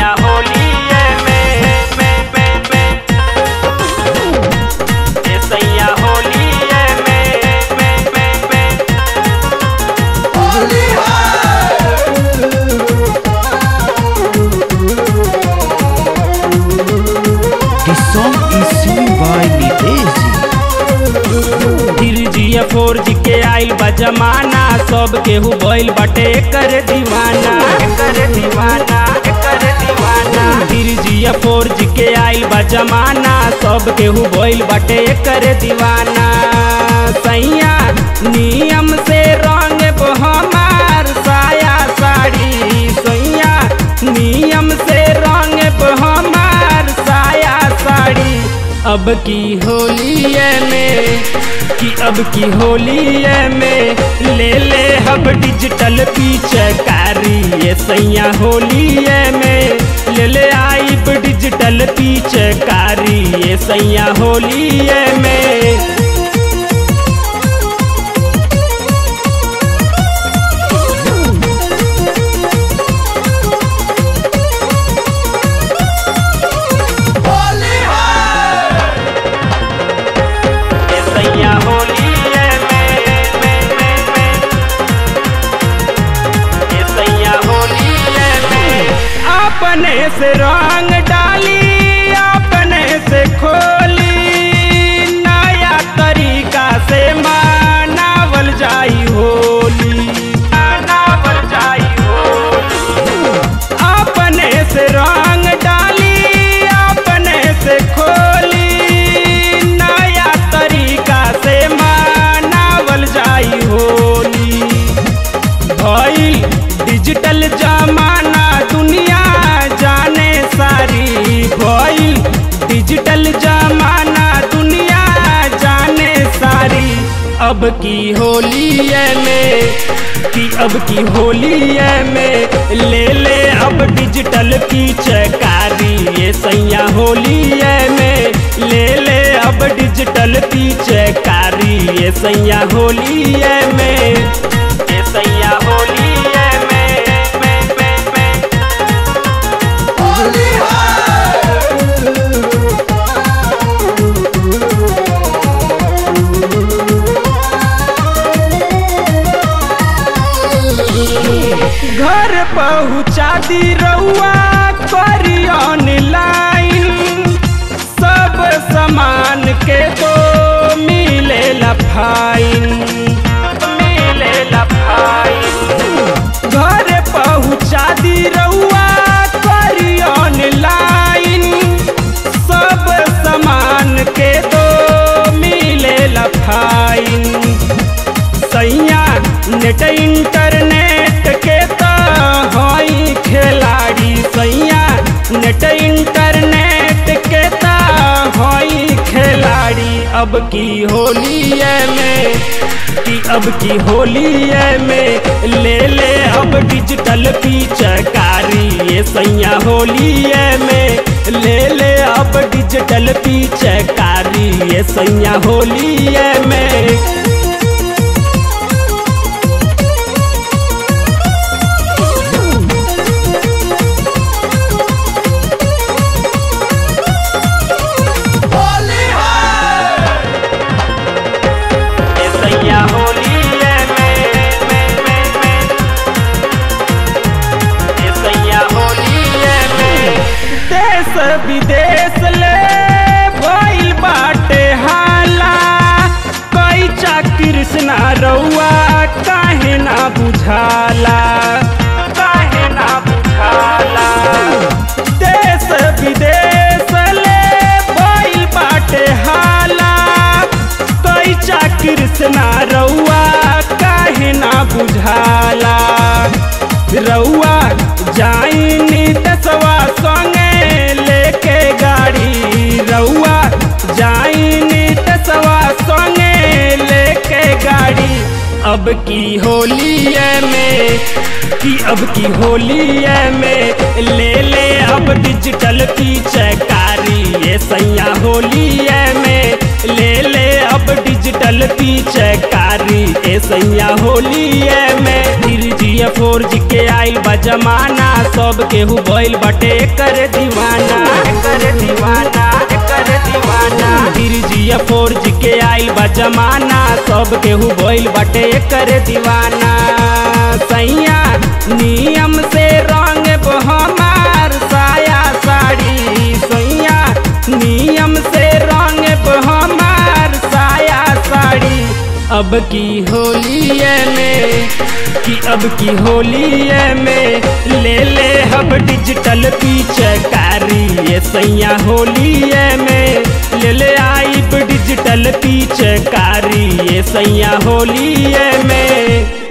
सैया होलिए में में में में ए सैया होलिए में में में में The song is sung by Nitesh ji. Three G four जी के आइल बा जमाना सब केहू भइल बाटे कर दीवाना कर दीवाना कर दीवाना थ्री जी फोर जी के आइल बा जमाना सब केहू भइल बाटे कर दीवाना सैया नियम से रंग हमार साया साड़ी सैया नियम से रंग हमार साया साड़ी अब की होलिए में कि अब की होलिए में ले ले अब डिजिटल पीचकारी ये सैया होलिए में ले ले आइब डिजिटल पीचकारी ये सैया होलिए में ये सैया होलिए में में में में ये सैया होलिए में अपने से रंग डाली अपने से खोली नया तरीका से मनावल जाई होली मनावल जाई होली अपने से रंग डाली अपने से खोली नया तरीका से मनावल जाई होली भइल डिजिटल जमाना दुनिया जाने सारी भइल डिजिटल जमाना दुनिया जाने सारी अब की होलिए में कि अब की होलिए में ले ले अब डिजिटल पीचकारी ये सैया होलिए में ले ले अब डिजिटल पीचकारी ये सैया होलिए में ये सैया होलिए में में में में घर पहुँचा दी रउआ करी ऑनलाइन सब सामान के तो मिले फाइन मिले फाइन घर पहुँचा दी रउआ करी ऑनलाइन सब सामान के तो मिले फाइन सैया नेट इंटरनेट के तो हई खिलाड़ी सैया नेट इंटरनेट के तो हई खिलाड़ी अब की होलिए में कि अब की होलिए में ले ले अब डिजिटल पीचकारी ये सैया होलिए में ले ले अब डिजिटल पीचकारी ये सैया होलिए में ये सैया होलिए में में में में ये सैया होलिए में देश विदेश ले भइल बाटे हाला कई चा कृष्णा रउआ काहे ना बुझाला काहे ना बुझाला देश विदेश ले भइल बाटे हाला कई चा कृष्णा रउआ काहे ना बुझाला रउआ जाइनी दसवा संगे लेके गाड़ी रउआ जाइनी दसवा संगे लेके गाड़ी अब की होलिए में कि अब की होलिए में ले ले अब डिजिटल पीचकारी ये सैया होलिए में ले ले अब डिजिटल पीचकारी ए सैया होलिए में थ्री जी फोर जी के आइल बा जमाना सब केहू भइल बटे कर दीवाना कर दीवाना कर दीवाना गिरजिया फोर जी के आइल बा जमाना सब केहू भइल बटे कर दीवाना सैया नियम से रंग हमार साया साड़ी सैया नियम से रंग हमार साया साड़ी अब की होलिये में कि अब की होलिये में ले ले हम डिजिटल पीछकारी ये सैया होलिये में ले ले आई डिजिटल पीछकारी ये सैया होलिये में